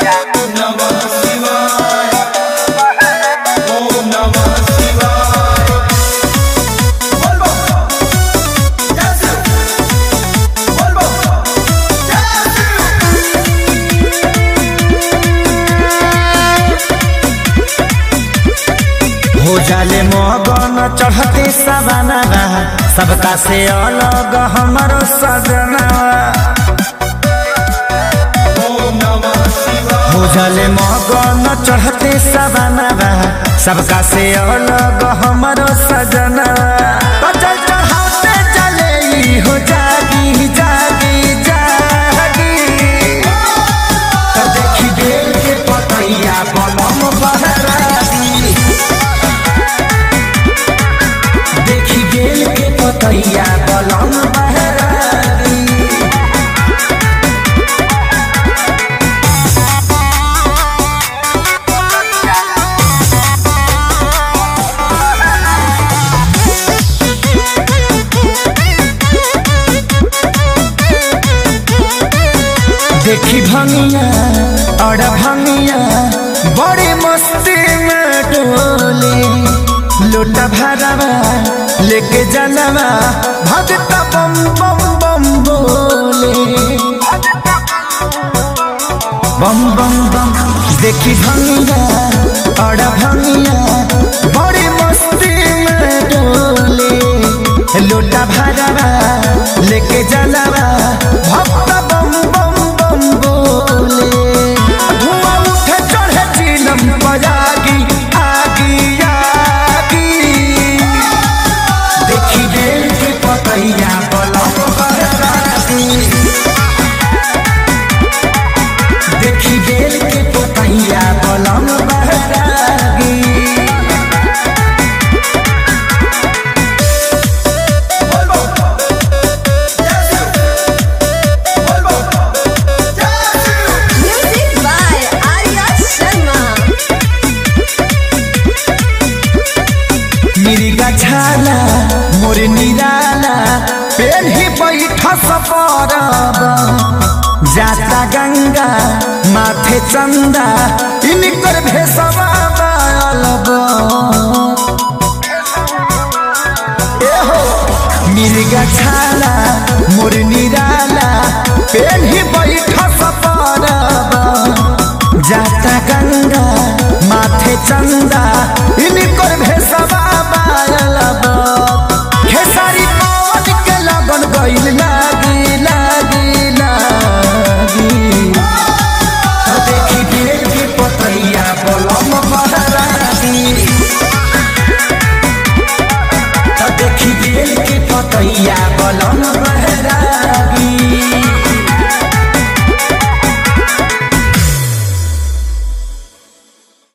नमः शिवाय ओम नमः शिवाय बोल बम जय शिव बोल बम जय शिव हो जाले मगन चढ़ते सवाना सबका से अलग हमारो सजना ओम नमः शिवाय हो जाले मगन चढ़ते सवाना सबका से अलग हमारो सजना तो चल चढ़ाते चले ई हो जागी जागी जागी तो देखी बेल के पतैया बलम बहरागी देखी गेल के पतैया बलम बहरागी देखी भंगिया और भंगिया बड़ी मस्ती में डोले लोटा भरवा लेके जनवा भगत बम बम बम बोले बम बम बम देखी भंगिया और भंगिया बड़ी मस्ती में डोले लोटा भरवा लेके जनवा भक्त बम बम बम बोले धुआं उठे चढ़े चिलम बजागी आगी आगी देखी बेल के पतैया बलम बहरागी देखी बेल के पतैया बलम बहरागी बोल बम जय शिव बोल बम जय Shiv Music by Arya Sharma. मिरिगा छाला मोर निराला पेन ही बैठा सपरब जाता गंगा माथे चंदा इनकर भेसवा बालब एहो मिर्गा छाला मोर निराला पेन ही बैठा सपरब जाता गंगा माथे चंदा इनकर भेसवा बालब खेसारी पवन के लगन गइल लागी लागी लागी तो देखी बेल के पतैया बलम बहरागी तो देखी बेल के पतैया बलम